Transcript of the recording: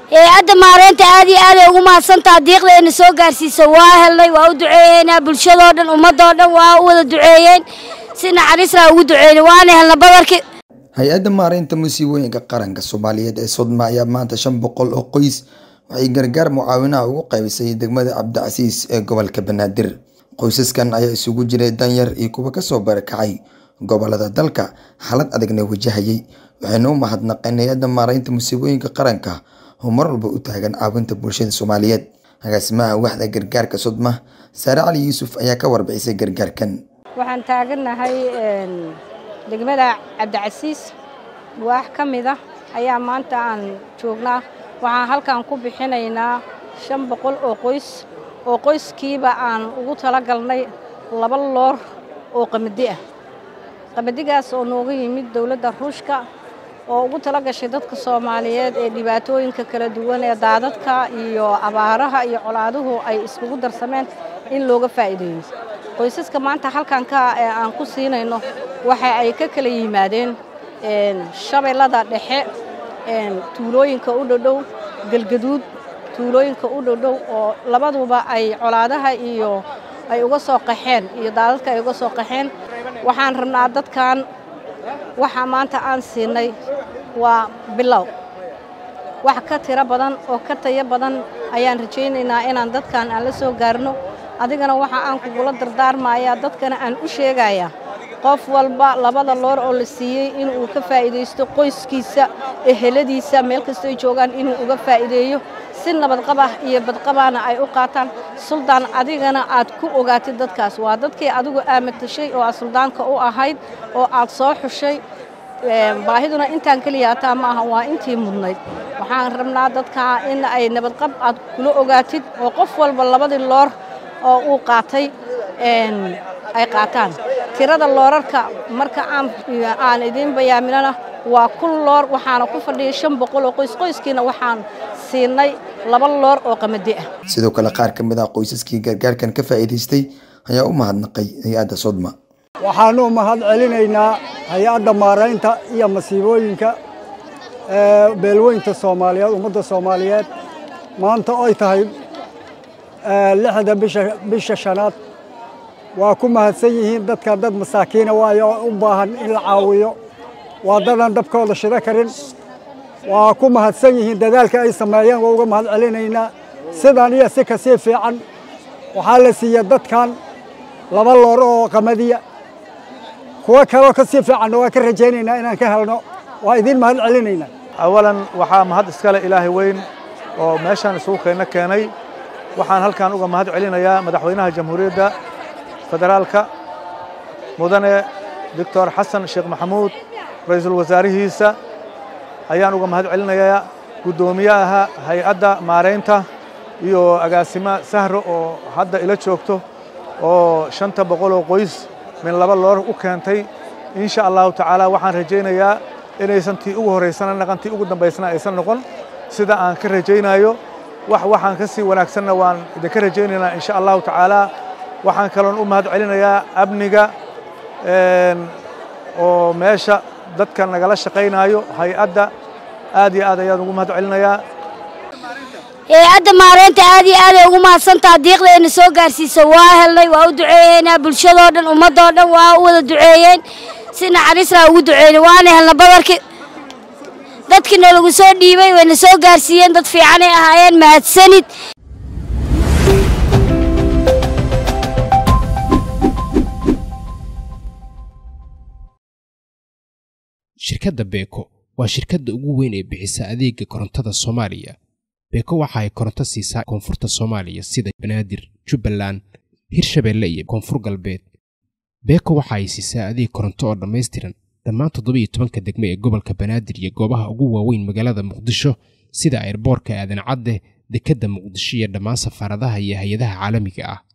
hay-adda maareynta aad iyo aaday ugu mahadsantaha diiqdayna soo gaarsiisa waa helnay waa u duceeyeynaa bulshadoo dhan ummadoo dhan waa u wada duceeyeen si naxariisraa ugu duceeyna waana helna badarki hay-adda maareynta musiibooyinka qaranka soomaaliyeed ee sodma ayaa maanta shan boqol oo qoys waxay gargaar mucaawinaha ugu qaybisay degmada cabdicasiis ee gobolka banaadir qoysaskan ayaa isugu jiray danyar iyo kuwa kasoo barakacay gobolada dalka xaalad adagna wajahayay waxayna u mahadnaqeen hay-adda maareynta musiibooyinka qaranka oo mar walba u taagan caawinta bulshada soomaaliyeed agaasimaha waxda gargaarka sodma saare cali yuusuf ayaa ka warbixisay gargaarkan waxaan taagannahay degmada cabdicasiis waax ka mid ah ayaa maanta aan joognaa waxaan halkan ku bixinaynaa shan boqol oo qoys oo qoyskiiba aan ugu tala galnay laba loor oo qamadi ah qamadigaas oo nooga yimid dowladda ruushka oo ugu tala gashay dadka soomaaliyeed ee dhibaatooyinka kala duwan ee daadadka iyo abaaraha iyo colaaduhu ay iskugu darsameen in looga faa'iideeyo qoysaska maanta halkan ka ee aan ku siinayno waxa ay ka kala yimaadeen shabeellada dhexe tuulooyinka u dhodhow galgaduud tuulooyinka u dhodhow oo labaduba ay colaadaha iyo ay uga soo qaxeen iyo daadadka ay uga soo qaxeen waxaan rabnaa dadkan waxa maanta aan siinay waa bilow wax ka tiro badan oo ka tayo badan ayaan rajaynaynaa inaan dadkan aan la soo gaarno adigana waxa aan kugula dardaarmayaa dadkana aan u sheegayaa qof walba labada loor oo la siiyey inuu ka faa'iidaysto qoyskiisa eheladiisa meel kastoo ay joogaan inuu uga faa'iideeyo si nabadqab ah iyo badqabaana ay u qaataan suldaan adigana aad ku ogaatid dadkaas waa dadkii adigu aamatashay oo aad suldaanka u ahayd oo aad soo xushay baahiduna intaan keliya hataa ma aha waa intii mudnayd waxaan rabnaa dadka in ay nabadqab aad kula ogaatid oo qof walba labadii loor oo uu qaatay ay qaataan tirada loorarka marka aan idiin bayaaminana waa kun loor waxaana ku fadhiyay shan boqol oo qoys qoyskiina waxaan siinay laba loor oo qamadi ah sidoo kale qaar ka mid ah qoysaskii gargaarkan ka faa'iidaystay ayaa u mahadnaqay hay-adda sodma waxaanu mahad celinaynaa hay-adda maaraynta iyo masiibooyinka beelweynta soomaaliyeed ummadda soomaaliyeed maanta oy tahay lixda bisha shanaad waa ku mahadsan yihiin dadkan dad masaakiina waayo u baahan in la caawiyo waa dadan dabkooda shida karin waa ku mahadsan yihiin dadaalka ay sameeyeen waa uga mahad celinaynaa sidan iyo si kasii fiican waxaa la siiya dadkan laba loor oo qamadiya kuwo kaloo kasii fiicanna waa ka rajaynaynaa inaan ka helno waa idiin mahad celinaynaa awalan waxaa mahad iskale ilaahay weyn oo meeshaan isugu keenna keenay waxaan halkan uga mahad celinayaa madaxweynaha jamhuuriyadda federaalka mudane doctor xasan sheekh maxamuud ra-iisul wasaarihiisa ayaan uga mahad celinayaa guddoomiyaha hay-adda maaraynta iyo agaasima sahro oo hadda ila joogto oo shanta boqol oo qoys min laba loor u keentay insha allahu tacaala waxaan rajaynayaa inaysan tii ugu horraysana naqan tii ugu dambaysana aysan noqon sida aan ka rajaynayo wax waxaan ka sii wanaagsanna waan idinka rajaynaynaa insha allahu tacaala waxaan kaloon u mahad celinayaa amniga oo meesha dadka nagala shaqaynaayo hay-adda aad iyo aad ayaan ugu mahad celinayaa hay-adda maareynta aad iyo aaday ugu mahadsantaha diiqdayna soo gaarsiisa waa helnay waa u duceeyeynaa bulshadoo dhan ummadoo dhan waa u wada duceeyeen si naxariisraa ugu duceeyna waana helna badarki dadkiina lagu soo dhiibay wayna soo gaarsiiyeen dad fiicanay ahaayeen mahadsanid shirkadda beeko waa shirkadda ugu weyn ee bixisa adeega korontada soomaaliya beeko waxa ay koronto siisaa koonfurta soomaaliya sida banaadir jubbaland hirshabeelle iyo koonfur galbeed beeko waxa ay siisaa adeeg koronto oo dhammaystiran dhammaan toddobiiyo tobanka degme ee gobolka banaadir iyo goobaha ugu waaweyn magaalada muqdisho sida airboorka aadan cadde dekedda muqdisho iyo dhammaan safaaradaha iyo hay-adaha caalamiga ah